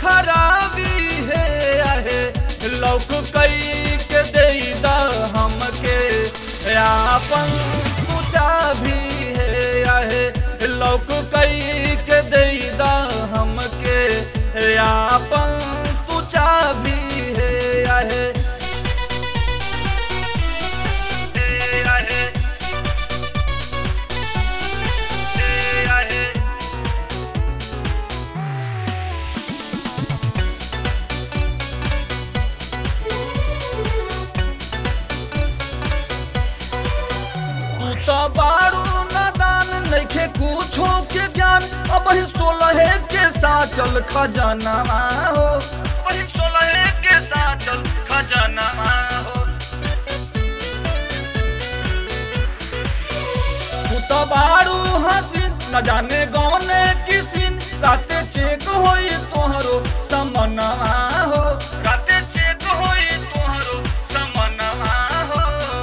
खराबी है आहे लौक कई के दे दा हमके आपन पूजा भी है आहे लौक कई के दे दा हमके आपन पूजा भी है आहे हे आहे हे आहे तू तो बारू नादान नइखे कुछो के ज्ञान अब ही सोलह के साथ चल खजाना हो वही सोलह के साथ चल खजाना हो तू तो बारू हसीन न जाने गौने किसिन राते चेक होई तोहरो समनवा हो राते चेक होई तोहरो समनवा हो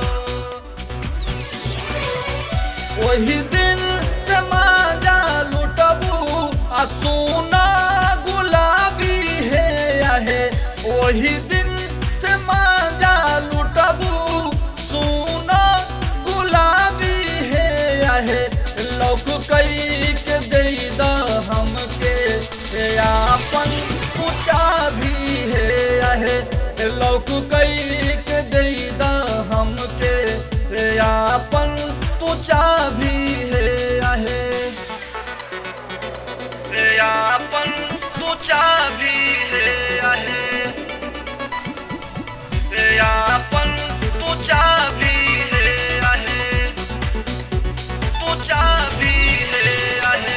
वही दिन समाजा लुटबू आ सोना गुलाबी है आहे वही दिन समाजा लुटबू सोना गुलाबी है आहे लौक कई के दे दा हमके ए आपन पूजा भी है आहे लौक कई के दे दा हमके ए आपन पूजा भी है आहे ए आपन पूजा भी है आहे ए आपन पूजा भी है आहे पूजा भी है आहे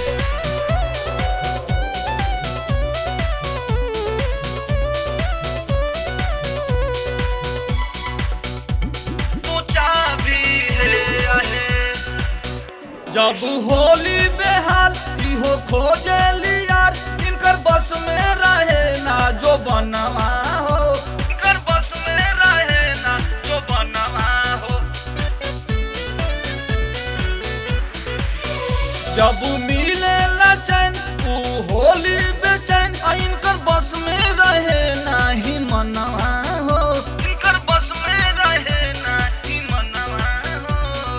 पूजा भी है आहे जब होली बेहाल इहो खोजे यार इनकर बस में रहे ना जो बनवा हो इनकर बस में रहे ना जो बनवा हो जब मिले चैन तू होली बेचैन आ इनकर बस में रहे नाही मनवा हो इनकर बस में रहे नाही मनवा हो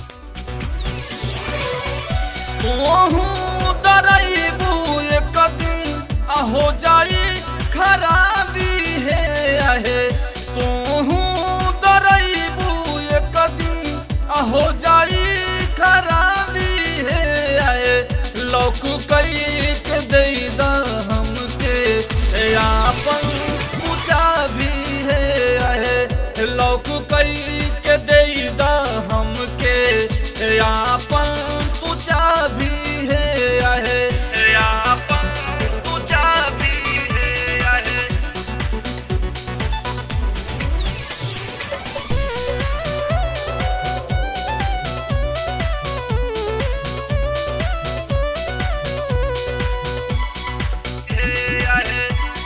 तोहू डराइबू एक दिन आ हो जाई खराबी है आहे तोहू डराइबू एक दिन आ हो जाई खराबी है आहे लौक कई के दे दा हमके ए आपन पूजा भी है आहे लौक कई के दे दा हमके ए आपन पूजा भी है आहे ए आपन पूजा भी है आहे हे आहे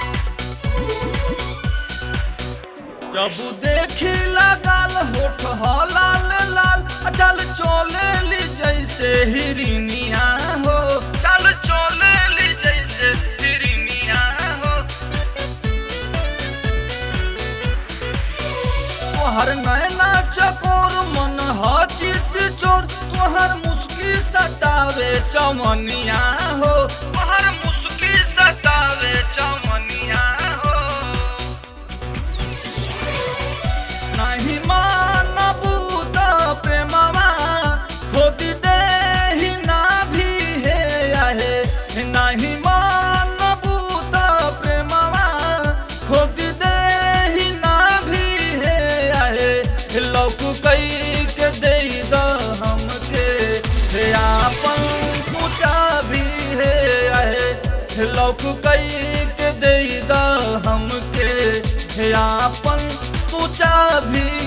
जब देखी लगाल होठ लाल लाल चल चोले ली जैसे हिरनिया हो चल चोले ली जैसे हिरनिया हो तोहर नैना चकोर मन ह चित चोर तोहर मुस्की सतावे चमनिया हो तोहर मुस्की सतावे चमनिया हो नहीं मानबू त प्रेमवा खोदी दे ही ना भी है आहे नहीं मानबू त प्रेमवा खोदी दे ही ना भी है आहे लौक कई के दे द हमके हे आपन पूजा भी है आहे लौक कई के दे द हमके हे आपन पूजा भी